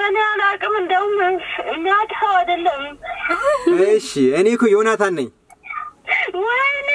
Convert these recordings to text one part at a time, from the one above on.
እኔ አላውቅም። እንደውም የሚያድኸው አይደለም። እሺ እኔ እኮ ዮናታን ነኝ። ወይኔ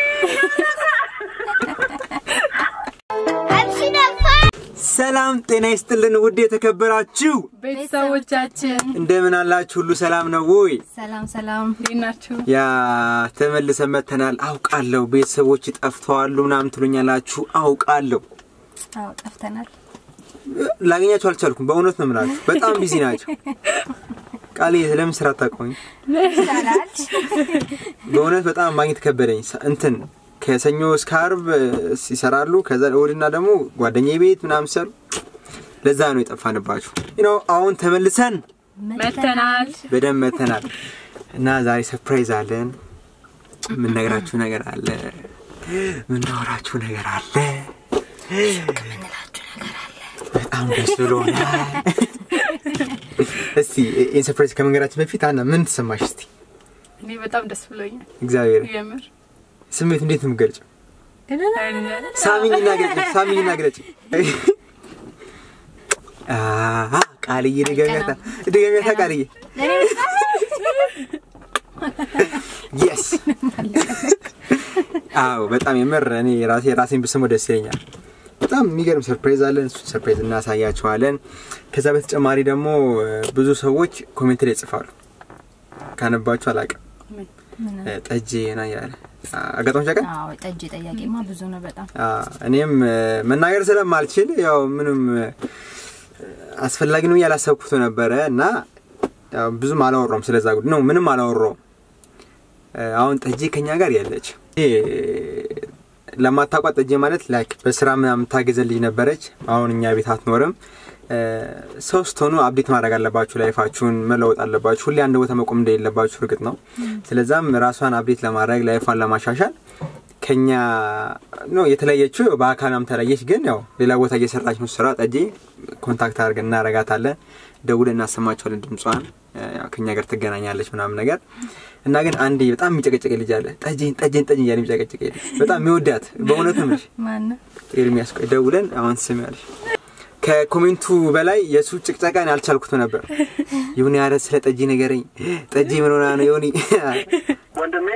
ሰላም ጤና ይስጥልን ውድ የተከበራችሁ ቤተሰቦቻችን እንደምን አላችሁ? ሁሉ ሰላም ነው ወይ? ሰላም ሰላም፣ እንዴት ናችሁ? ያ ተመልሰን መተናል። አውቃለሁ ቤተሰቦች ጠፍተዋሉ ምናምን ትሉኛላችሁ። አውቃለሁ አዎ ጠፍተናል። ላገኛችሁ አልቻልኩም። በእውነት ነው የምላችሁ፣ በጣም ቢዚ ናቸው። ቃሌ ለምን ስራ አታቆኝ? ይቻላል። በእውነት በጣም ማግኘት ከበደኝ። ሰ- እንትን ከሰኞ እስከ አርብ ይሰራሉ። ከዛ እሑድና ደግሞ ጓደኛ ቤት ምናምን ሲሰሩ ለዛ ነው የጠፋንባችሁ። ነው አሁን ተመልሰን መተናል። በደንብ መተናል እና ዛሬ ሰርፕራይዝ አለን። የምንነግራችሁ ነገር አለ፣ የምናወራችሁ ነገር አለ፣ በጣም ደስ ብሎናል። እስቲ ይህን ሰርፕራይዝ ከመንገራችን በፊት አና ምን ተሰማሽ? እስቲ እኔ በጣም ደስ ብሎኛል። እግዚአብሔር የምር ስሜት እንዴት ነው የምትገልጪው? ሳሚኝና ግለጭ፣ ሳሚኝና ግለጭ። አሃ ቃልዬ ድገሚያታ፣ ድገሚያታ ቃልዬ። የስ አዎ፣ በጣም የምር እኔ ራሴ ራሴን ብስመው ደስ ይለኛል። በጣም የሚገርም ሰርፕራይዝ አለን። እሱን ሰርፕራይዝ እናሳያቸዋለን። ከዛ በተጨማሪ ደግሞ እ፣ ብዙ ሰዎች ኮሜንት ላይ ይጽፋሉ። ካነባችሁ አላውቅም እ፣ ጠጄ ና ያለ አጋጣሚዎች ያውቃል አዎ ጠጅ ጠያቂማ ብዙ ነው በጣም አዎ፣ እኔም እ፣ መናገር ስለማልችል ያው ምንም እ፣ አስፈላጊ ነው ያላሰብኩት ነበረ እና ያው ብዙም አላወራውም ስለዛ ጉዳይ ነው ምንም አላወራውም። እ፣ አሁን ጠጄ ከኛ ጋር ያለች ይሄ ለማታውቋት ጠጄ ማለት ላይክ በስራ ምናምን የምታገዘ ልጅ ነበረች። አሁን እኛ ቤት አትኖርም። እ፣ ሰው ስትሆኑ አብዴት ማድረግ አለባችሁ፣ ላይፋችሁን መለወጥ አለባችሁ። ሁሌ አንድ ቦታ መቆም እንደሌለባችሁ እርግጥ ነው። ስለዛም ራሷን አብዴት ለማድረግ ላይፏን ለማሻሻል ከኛ ነው የተለየችው። በአካላም ተለየች፣ ግን ያው ሌላ ቦታ እየሰራች ነው ስራ። ጠጄ ኮንታክት አድርገን እናረጋታለን፣ ደውለን እናሰማቸዋለን ድምጿን። ያው ከኛ ጋር ትገናኛለች ምናምን ነገር እና ግን አንድ በጣም የሚጨቀጨቀ ልጅ አለ። ጠጄን ጠጄን ጠጄን እያለ የሚጨቀጨቀ ልጅ በጣም የሚወዳት በእውነት ነው የምልሽ። ማነው? ኤርሚያስ ቆይ ደውለን አሁን ስም ያለሽ ከኮሜንቱ በላይ የእሱ ጭቅጨቃን አልቻልኩት ነበር። ይሁን ያለ ስለ ጠጂ ነገረኝ። ጠጂ ምን ሆና ነው የሆኒ ወንድሜ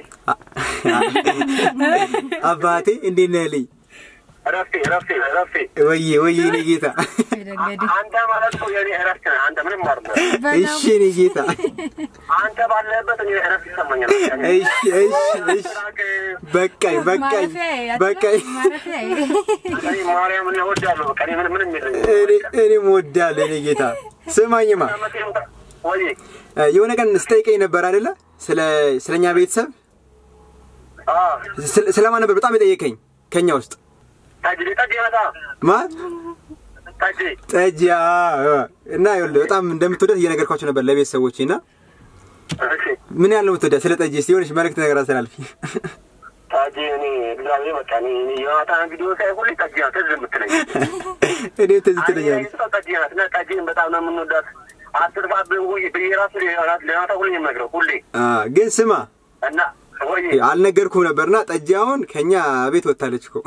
አባቴ እንዴት ነህ ልኝ እረፍቴ እረፍቴ እረፍቴ ወዬ ወዬ እኔ ጌታ ደገዴ አንተ ማለት እኮ የኔ እረፍት ነህ። አንተ ምንም ማለት ነው። እሺ እኔ ጌታ አንተ ባለህበት እኔ እረፍት ይሰማኛል። እሺ እሺ እሺ በቃኝ በቃኝ በቃኝ ማረፊያ እኔ ማርያምን እወዳለሁ። በቃ እኔ ምንም ምንም የለኝም። እኔ እኔም እወዳለሁ እኔ ጌታ ስማኝማ ወይ የሆነ ቀን ስጠይቀኝ ነበር አይደለ ስለ ስለኛ ቤተሰብ አዎ ስለ- ስለማን ነበር በጣም የጠየቀኝ ከኛ ውስጥ ጠጅ ጠጅ ይመጣ ማን ጠጅ ጠጅ አዎ። እና ይኸውልህ በጣም እንደምትወዳት እየነገርኳቸው ነበር ለቤተሰቦቼ እና እሺ ምን ያህል ነው የምትወዳት ስለ ጠጅ እስኪ የሆነች መልዕክት ነገር አስተላልፊ ጠጅ እኔ እግዚአብሔር በቃ እኔ እኔ የማታን ቪዲዮ ሳይ ሁሌ ጠጅ ናት ትዝ የምትለኝ እኔ ትዝ ትለኛለች አይ ጠጅ ናት እና ጠጅን በጣም ነው የምንወዳት። አስር ሰዓት ብዬ ብዬ ራሱ ለናታ ሁሌ የምነግረው ሁሌ አ፣ ግን ስማ እና ወይ አልነገርኩም ነበርና ጠጅ አሁን ከኛ ቤት ወጥታለች እኮ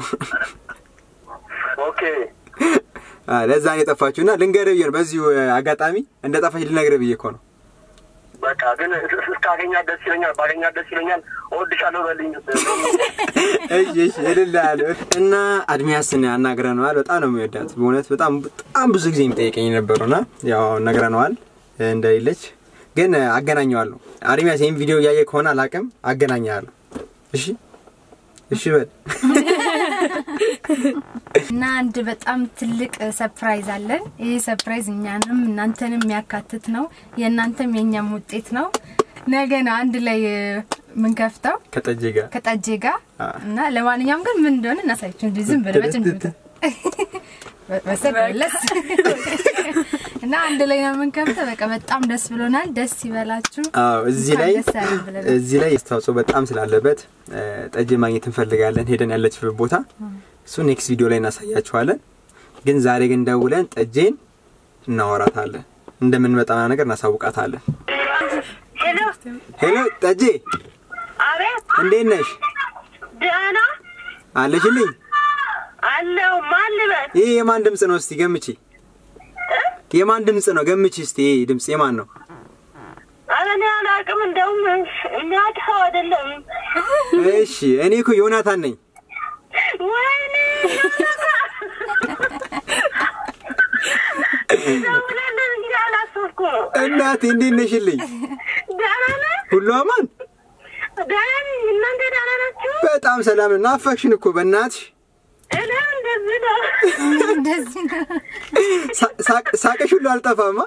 ኦኬ አ፣ ለዛ ነው የጠፋችሁ እና ልንገርህ ብዬ ነው በዚሁ አ፣ አጋጣሚ እንደ ጠፋች ልነግርህ ብዬ እኮ ነው በቃ ግን እስካገኛት ደስ ይለኛል፣ ባገኛት ደስ ይለኛል። እወድሻለሁ በልኝ። እሺ እሺ እልልሃለሁ እና አድሚያስን አናግረነዋል በጣም ነው የሚወዳት በእውነት በጣም በጣም ብዙ ጊዜ የሚጠይቀኝ ነበሩና ያው ነግረነዋል እንደሌለች ግን አገናኘዋለሁ አድሚያስ ይህን ቪዲዮ እያየ ከሆነ አላቅም አገናኘዋለሁ እሺ እሺ በል እና አንድ በጣም ትልቅ ሰፕራይዝ አለን። ይህ ሰፕራይዝ እኛንም እናንተንም የሚያካትት ነው። የእናንተም የእኛም ውጤት ነው። ነገ ነው አንድ ላይ የምንከፍተው ከጠጅ ጋር ከጠጄ ጋር አ። እና ለማንኛውም ግን ምን እንደሆነ እናሳያችሁ። እንዲህ ዝም ብለህ በጭን ወሰድ መለስ እና አንድ ላይ ነው የምንከፍተው። በቃ በጣም ደስ ብሎናል። ደስ ይበላችሁ። አዎ እዚህ ላይ እንኳን ደስ ያለን ብለናል። እዚህ ላይ አስተዋጽኦ በጣም ስላለበት እ፣ ጠጅ ማግኘት እንፈልጋለን ሄደን ያለችበት ቦታ እሱ ኔክስት ቪዲዮ ላይ እናሳያችኋለን ግን ዛሬ ግን ደውለን ጠጄን እናወራታለን እንደምንመጣ ነገር እናሳውቃታለን ሄሎ፣ ሄሎ ጠጄ አቤት፣ እንዴት ነሽ ደህና አለሽልኝ አለው። ማን ልበል? ይህ የማን ድምፅ ነው እስቲ ገምቺ የማን ድምፅ ነው? ገምች እስቲ። ይሄ ድምፅ የማን ነው? ኧረ እኔ አላውቅም። እንደውም የሚያውቅ ሰው አይደለም። እሺ እኔ እኮ ዮናታን ነኝ። ወይኔ ደውለልን እንጂ አላሰብኩም። እናቴ እንዴት ነሽልኝ? ደህና ነህ? ሁሉ አማን? ደህና ነኝ። እናንተ ደህና ናችሁ? በጣም ሰላም ነን። ናፈቅሽን እኮ በእናትሽ። እኔም እንደዚህ ነው። እንደዚህ ነው። ሳ- ሳቅ- ሳቅሽ ሁሉ አልጠፋማ።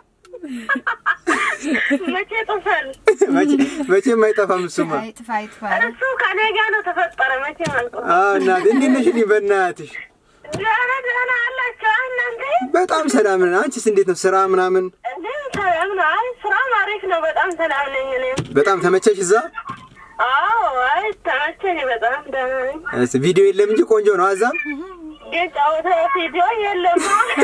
መቼ ጥፈል መቼ- መቼም አይጠፋም እሱማ። አይጥፋ አይጥፋ። እሱ ከኔ ጋር ነው ተፈጠረ። መቼ መልጦ አዎ እናቴ እንዴት ነሽልኝ? በእናትሽ ደህና ደህና አላችሁ እናንተ? በጣም ሰላም ነን። አንቺስ እንዴት ነው? ስራ ምናምን እኔም ሰላም ነው። አይ ስራም አሪፍ ነው። በጣም ሰላም ነኝ እኔም። በጣም ተመቸሽ እዛ? አዎ አይ ተመቸኝ። በጣም ደህና ነኝ። እስ- ቪዲዮ የለም እንጂ ቆንጆ ነው። አዛም ግን ጨዋታ ቪዲዮ የለም።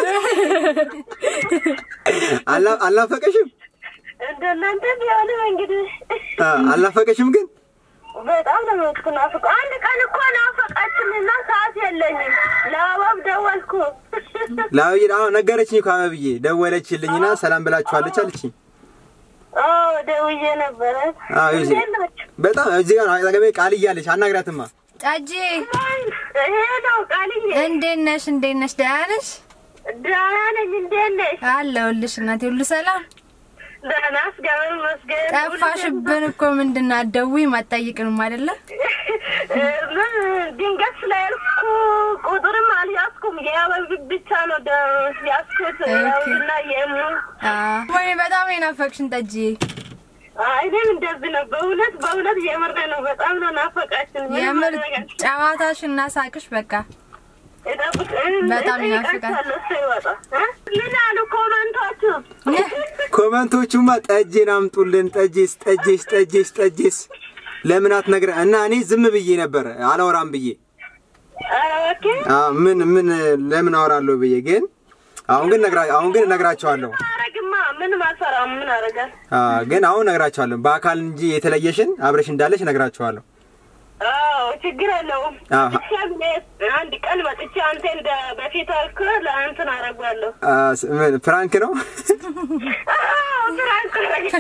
አላ- አልናፈቀሽም? እንደናንተ ቢሆንም እንግዲህ አ፣ አልናፈቀሽም ግን በጣም ነው የምትናፍቀው። አንድ ቀን እኮ ናፈቃችንና ሰዓት የለኝም። ለአባብ ደወልኩ። ለአብይ አዎ ነገረችኝ እኮ አበብዬ ደወለችልኝና ሰላም ብላችኋለች አለችኝ። አዎ ደውዬ ነበረ። አዎ ይዤ እንዴት ናችሁ? በጣም እዚህ ጋር አጠገቤ ቃል እያለች አናግራትማ። ጫጂ ይሄ ነው ቃልዬ። እንዴት ነሽ? እንዴት ነሽ? ደህና ነሽ? ደህና ነኝ። እንዴት ነሽ? አለሁልሽ እናቴ። ሁሉ ሰላም? ደህና እግዚአብሔር ይመስገን። ጠፋሽብን እኮ ምንድን ነው? አትደውይም አትጠይቅንም አይደለ? ምን ድንገት ስለያዝኩ ቁጥርም አልያዝኩም። የአበብ ብቻ ነው ደ- ያዝኩት። ያውና የሙ ወይ በጣም የናፈቅሽን ጠጅ። እኔም እንደዚህ ነው። በእውነት በእውነት የምር ነው። በጣም ነው ናፈቃችን። ምንም የምር ማድረግ አልችልም። ጨዋታሽ እና ሳቅሽ በቃ እጠብቅ- በጣም ይናፍቃል። እጠይቃቸዋለሁ እሱ ይወጣ እ? ምን አሉ ኮመንቶቹ? ኮመንቶቹማ ጠጄን አምጡልን፣ ጠጄስ ጠጄስ ጠጄስ ጠጄስ ለምን አትነግረ እና እኔ ዝም ብዬ ነበር አላወራም ብዬ ኧረ እባክህ አ፣ ምን ምን ለምን አወራለሁ ብዬ ግን አሁን ግን ነግራ አሁን ግን እነግራቸዋለሁ። አረግማ ምንም አልሰራም። ምን አረጋል? አ፣ ግን አሁን እነግራቸዋለሁ በአካል እንጂ የተለየሽን አብረሽ እንዳለሽ እነግራቸዋለሁ። አዎ ችግር የለውም። አዎ። ብቻ እኔ አንድ ቀን መጥቼ አንተ እንደ በፊት አልክ ለእንትን አረጓለሁ። አ፣ ስ- ምን ፍራንክ ነው? አዎ ፍራንክ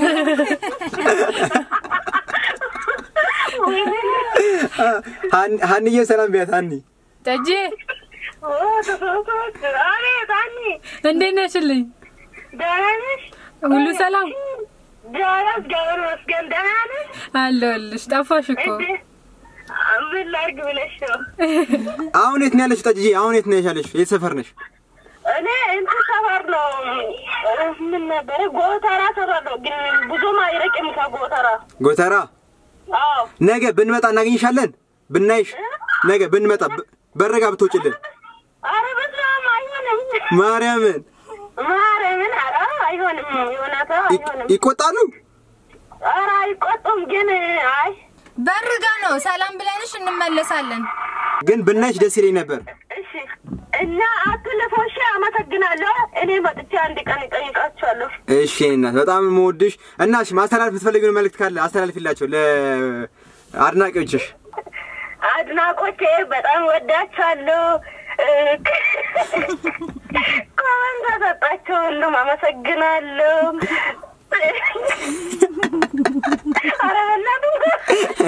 አ፣ ሀን- ሀንዬ ሰላም ቢያት ሀኒ ጠጄ አቤት አኒ እንዴት ነሽልኝ? ደህና ነሽ? ሁሉ ሰላም ደህና እግዚአብሔር ይመስገን። ደህና ነሽ? አለሁልሽ። ጠፋሽ እኮ እንዴ ምን ላድርግ ብለሽ ነው? አሁን የት ነው ያለሽ? ጠጅዬ አሁን የት ነው ያለሽ? የት ሰፈር ነሽ? እኔ እንትን ሰፈር ነው ምን ነበረ ጎተራ ሰፈር ነው፣ ግን ብዙም አይርቅም ከጎተራ። ጎተራ አዎ ነገ ብንመጣ እናገኝሻለን። ብናይሽ ነገ ብንመጣ ብ- በረጋ ብትወጭልን አረ በስመ አብ አይሆንም። ማርያምን ማርያምን ኧረ አይሆንም። ዮናታ ይ- አይሆንም። ይቆጣሉ። ኧረ አይቆጡም፣ ግን አይ በርጋ ነው ሰላም ብለንሽ እንመለሳለን። ግን ብናይሽ ደስ ይለኝ ነበር። እሺ እና አትልፎሽ። አመሰግናለሁ። እኔ መጥቼ አንድ ቀን እጠይቃቸዋለሁ። እሺ የእኔ እናት በጣም የምወድሽ እና እሺ ማስተላለፍ የምትፈልጊውን መልእክት ካለ አስተላልፊላቸው ለአድናቂዎችሽ። አድናቆቼ በጣም ወዳቻለሁ። ኮመንት ተሰጣቸው ሁሉም አመሰግናለሁ። ኧረ በእናትህ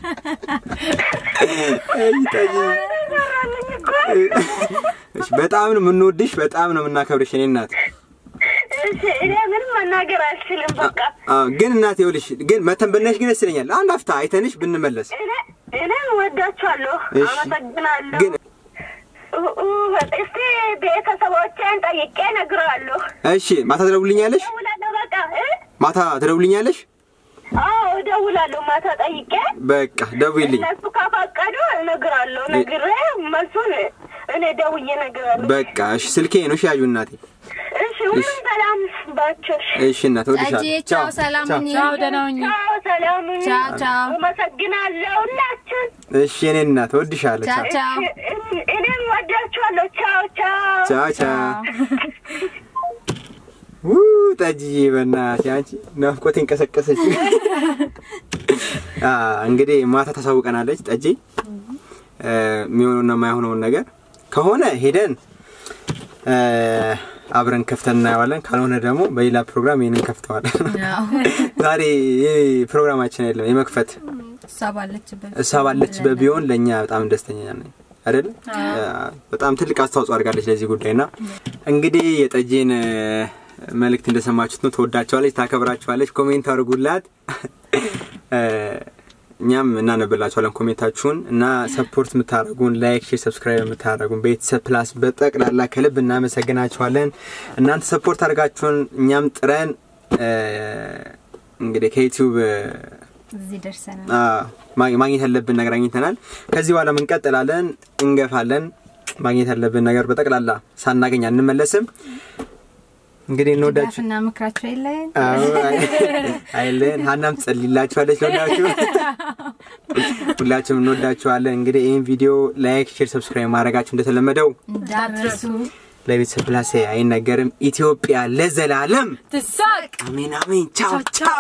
አይ ጠጅ። ሰራልኝ እኮ። እሺ በጣም ነው የምንወድሽ፣ በጣም ነው የምናከብርሽ የእኔ እናት። እሺ እኔ ምንም መናገር አልችልም። በቃ አዎ ግን እናቴ ይኸውልሽ ግን መተን ብናይሽ ግን ደስ ይለኛል። አንድ አፍታ አይተንሽ ብንመለስ። እኔ እኔም ወዳችኋለሁ። እሺ። አመሰግናለሁ። ግን ኡ- ኡ- እስቲ ቤተሰቦቼን ጠይቄ እነግርሃለሁ። እሺ ማታ ትደውልኛለሽ? እደውላለሁ። በቃ እ? ማታ ትደውልኛለሽ? አዎ እደውላለሁ። ማታ ጠይቄ በቃ ደውይልኝ። እነሱ ከፈቀዱ እነግራለሁ። ነግሬ መልሱን እኔ ደውዬ እነግራለሁ። በቃ እሺ ስልኬ ነው እሺ ያዡ እናቴ። እሺ ሁሉም ሰላም ባቸው። እሺ እናት እወድሻለሁ። ጠጅዬ ቻው፣ ሰላም ሁኚ። ቻው፣ ደህና ሁኚ። ቻው፣ ሰላም ሁኑ። ቻው፣ ቻው። አመሰግናለሁ ሁላችን። እሺ የኔ እናት እወድሻለሁ። ቻው ቻው ቻው። እሺ፣ እኔም ወዳችኋለሁ። ቻው ቻው። ቻው ቻው። ው ጠጅዬ በእናትሽ አንቺ ናፍቆቴን ቀሰቀሰች። አ እንግዲህ ማታ ታሳውቀናለች ጠጄ እ፣ የሚሆነውና የማይሆነውን ነገር ከሆነ ሄደን እ፣ አብረን ከፍተን እናየዋለን። ካልሆነ ደግሞ በሌላ ፕሮግራም ይህንን ከፍተዋለን። አዎ። ዛሬ ይህ ፕሮግራማችን አይደለም የመክፈት እሷ ባለችበት እሷ ባለችበት ቢሆን ለእኛ በጣም ደስተኛ ነኝ አይደል? በጣም ትልቅ አስተዋጽኦ አድርጋለች ለዚህ ጉዳይ ና እንግዲህ የጠጄን እ፣ መልእክት እንደሰማችሁት ነው። ትወዳቸዋለች፣ ታከብራቸዋለች። ኮሜንት አድርጉላት እ፣ እኛም እናነብላችኋለን ኮሜንታችሁን እና ሰፖርት የምታደርጉን ላይክ፣ ሼር፣ ሰብስክራይብ የምታደርጉን ቤተሰብ ፕላስ በጠቅላላ ከልብ እናመሰግናችኋለን። እናንተ ሰፖርት አድርጋችሁን እኛም ጥረን እ፣ እንግዲህ ከዩቲዩብ እ፣ እዚህ ደርሰናል። አዎ፣ ማ- ማግኘት ያለብን ነገር አግኝተናል። ከዚህ በኋላ እንቀጥላለን፣ እንገፋለን። ማግኘት ያለብን ነገር በጠቅላላ ሳናገኝ አንመለስም። እንግዲህ እንወዳችሁ ድጋፍና ምክራቸው የለን አዎ፣ አይለን ሀናም ትጸልይላችኋለች። ለሁላችሁ ሁላችሁም እንወዳችኋለን። እንግዲህ ይህን ቪዲዮ ላይክ፣ ሼር፣ ሰብስክራይብ ማድረጋችሁ እንደተለመደው እንዳትረሱ። ለቤተሰብ ፕላሴ አይነገርም። ኢትዮጵያ ለዘላለም ትሳቅ አሜን አሜን። ቻው ቻው